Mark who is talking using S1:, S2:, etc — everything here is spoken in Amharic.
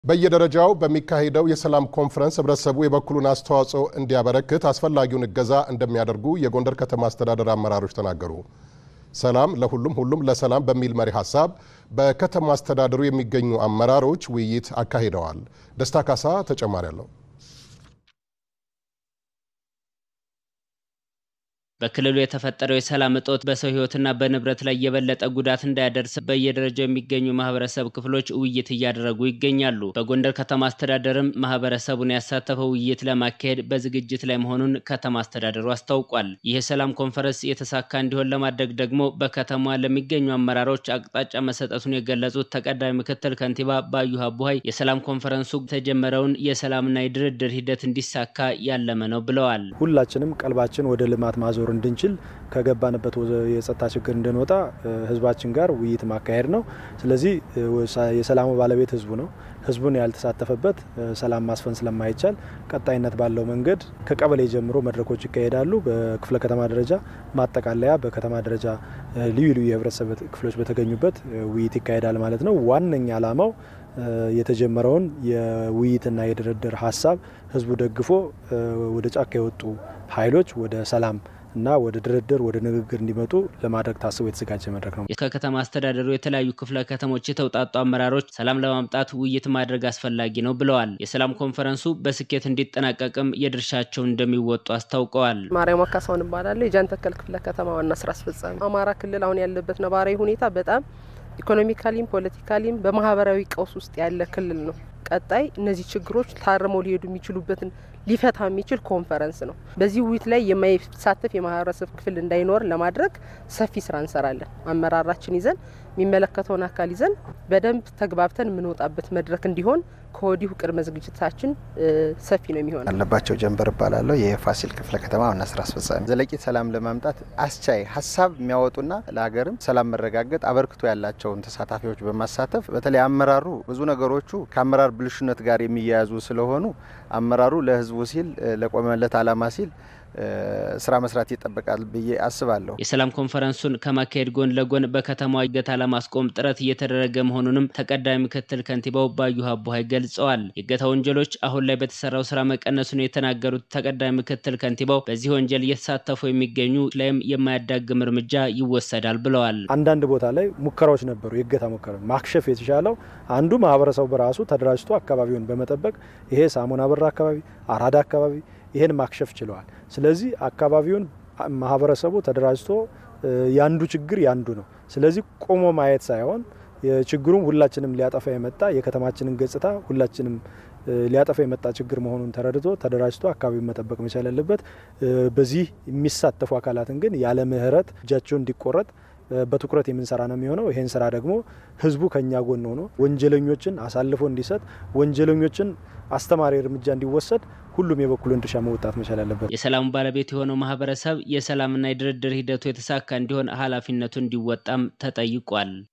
S1: በየደረጃው በሚካሄደው የሰላም ኮንፈረንስ ህብረተሰቡ የበኩሉን አስተዋጽኦ እንዲያበረክት አስፈላጊውን እገዛ እንደሚያደርጉ የጎንደር ከተማ አስተዳደር አመራሮች ተናገሩ። ሰላም ለሁሉም ሁሉም ለሰላም በሚል መሪ ሀሳብ በከተማ አስተዳደሩ የሚገኙ አመራሮች ውይይት አካሂደዋል። ደስታ ካሳ ተጨማሪ አለው።
S2: በክልሉ የተፈጠረው የሰላም እጦት በሰው ህይወትና በንብረት ላይ የበለጠ ጉዳት እንዳያደርስ በየደረጃው የሚገኙ ማህበረሰብ ክፍሎች ውይይት እያደረጉ ይገኛሉ። በጎንደር ከተማ አስተዳደርም ማህበረሰቡን ያሳተፈው ውይይት ለማካሄድ በዝግጅት ላይ መሆኑን ከተማ አስተዳደሩ አስታውቋል። ይህ የሰላም ኮንፈረንስ የተሳካ እንዲሆን ለማድረግ ደግሞ በከተማዋ ለሚገኙ አመራሮች አቅጣጫ መሰጠቱን የገለጹት ተቀዳሚ ምክትል ከንቲባ ባዩ አቡሀይ የሰላም ኮንፈረንሱ የተጀመረውን የሰላምና የድርድር ሂደት እንዲሳካ ያለመ ነው ብለዋል።
S3: ሁላችንም ቀልባችን ወደ ልማት ማዞር እንድንችል ከገባንበት የጸጥታ ችግር እንድንወጣ ህዝባችን ጋር ውይይት ማካሄድ ነው። ስለዚህ የሰላሙ ባለቤት ህዝቡ ነው። ህዝቡን ያልተሳተፈበት ሰላም ማስፈን ስለማይቻል ቀጣይነት ባለው መንገድ ከቀበሌ ጀምሮ መድረኮች ይካሄዳሉ። በክፍለ ከተማ ደረጃ ማጠቃለያ፣ በከተማ ደረጃ ልዩ ልዩ የህብረተሰብ ክፍሎች በተገኙበት ውይይት ይካሄዳል ማለት ነው። ዋነኛ ዓላማው የተጀመረውን የውይይትና የድርድር ሀሳብ ህዝቡ ደግፎ ወደ ጫካ የወጡ ኃይሎች ወደ ሰላም እና ወደ ድርድር ወደ ንግግር እንዲመጡ ለማድረግ ታስቦ የተዘጋጀ መድረክ ነው።
S2: ከከተማ አስተዳደሩ የተለያዩ ክፍለ ከተሞች የተውጣጡ አመራሮች ሰላም ለማምጣት ውይይት ማድረግ አስፈላጊ ነው ብለዋል። የሰላም ኮንፈረንሱ በስኬት እንዲጠናቀቅም የድርሻቸውን እንደሚወጡ አስታውቀዋል።
S4: ማርያም አካሳውን እባላለሁ። የጃንተከል ክፍለ ከተማ ዋና ስራ አስፈጻሚ። አማራ ክልል አሁን ያለበት ነባራዊ ሁኔታ በጣም ኢኮኖሚካሊም ፖለቲካሊም በማህበራዊ ቀውስ ውስጥ ያለ ክልል ነው። ቀጣይ እነዚህ ችግሮች ታርመው ሊሄዱ የሚችሉበትን ሊፈታ የሚችል ኮንፈረንስ ነው። በዚህ ውይይት ላይ የማይሳተፍ የማህበረሰብ ክፍል እንዳይኖር ለማድረግ ሰፊ ስራ እንሰራለን። አመራራችን ይዘን የሚመለከተውን አካል ይዘን በደንብ ተግባብተን የምንወጣበት መድረክ እንዲሆን ከወዲሁ ቅድመ ዝግጅታችን ሰፊ ነው የሚሆነው።
S5: አለባቸው ጀንበር እባላለሁ። የፋሲል ክፍለ ከተማ ዋና ስራ አስፈጻሚ። ዘለቂ ሰላም ለማምጣት አስቻይ ሀሳብ የሚያወጡና ለሀገርም ሰላም መረጋገጥ አበርክቶ ያላቸውን ተሳታፊዎች በማሳተፍ በተለይ አመራሩ ብዙ ነገሮቹ ከአመራር ብልሹነት ጋር የሚያያዙ ስለሆኑ አመራሩ ለህዝቡ ሲል ለቆመለት አላማ ሲል ስራ መስራት ይጠበቃል ብዬ አስባለሁ።
S2: የሰላም ኮንፈረንሱን ከማካሄድ ጎን ለጎን በከተማዋ እገታ ለማስቆም ጥረት እየተደረገ መሆኑንም ተቀዳሚ ምክትል ከንቲባው ባዩ አቡሀይ ገልጸዋል። የእገታ ወንጀሎች አሁን ላይ በተሰራው ስራ መቀነሱን የተናገሩት ተቀዳሚ ምክትል ከንቲባው በዚህ ወንጀል እየተሳተፉ የሚገኙ ላይም የማያዳግም እርምጃ ይወሰዳል ብለዋል።
S3: አንዳንድ ቦታ ላይ ሙከራዎች ነበሩ። የእገታ ሙከራ ማክሸፍ የተሻለው አንዱ ማህበረሰቡ በራሱ ተደራጅቶ አካባቢውን በመጠበቅ ይሄ ሳሙና በር አካባቢ፣ አራዳ አካባቢ ይሄን ማክሸፍ ችለዋል። ስለዚህ አካባቢውን ማህበረሰቡ ተደራጅቶ ያንዱ ችግር ያንዱ ነው። ስለዚህ ቆሞ ማየት ሳይሆን ችግሩም ሁላችንም ሊያጠፋ የመጣ የከተማችንን ገጽታ ሁላችንም ሊያጠፋ የመጣ ችግር መሆኑን ተረድቶ ተደራጅቶ አካባቢውን መጠበቅ መቻል ያለበት። በዚህ የሚሳተፉ አካላትን ግን ያለ ምህረት እጃቸው እንዲቆረጥ በትኩረት የምንሰራ ነው የሚሆነው። ይሄን ስራ ደግሞ ህዝቡ ከኛ ጎን ሆኖ ወንጀለኞችን አሳልፎ እንዲሰጥ ወንጀለኞችን አስተማሪ እርምጃ እንዲወሰድ ሁሉም የበኩሉን ድርሻ መወጣት መቻል አለበት።
S2: የሰላሙ ባለቤት የሆነው ማህበረሰብ የሰላምና የድርድር ሂደቱ የተሳካ እንዲሆን ኃላፊነቱ እንዲወጣም ተጠይቋል።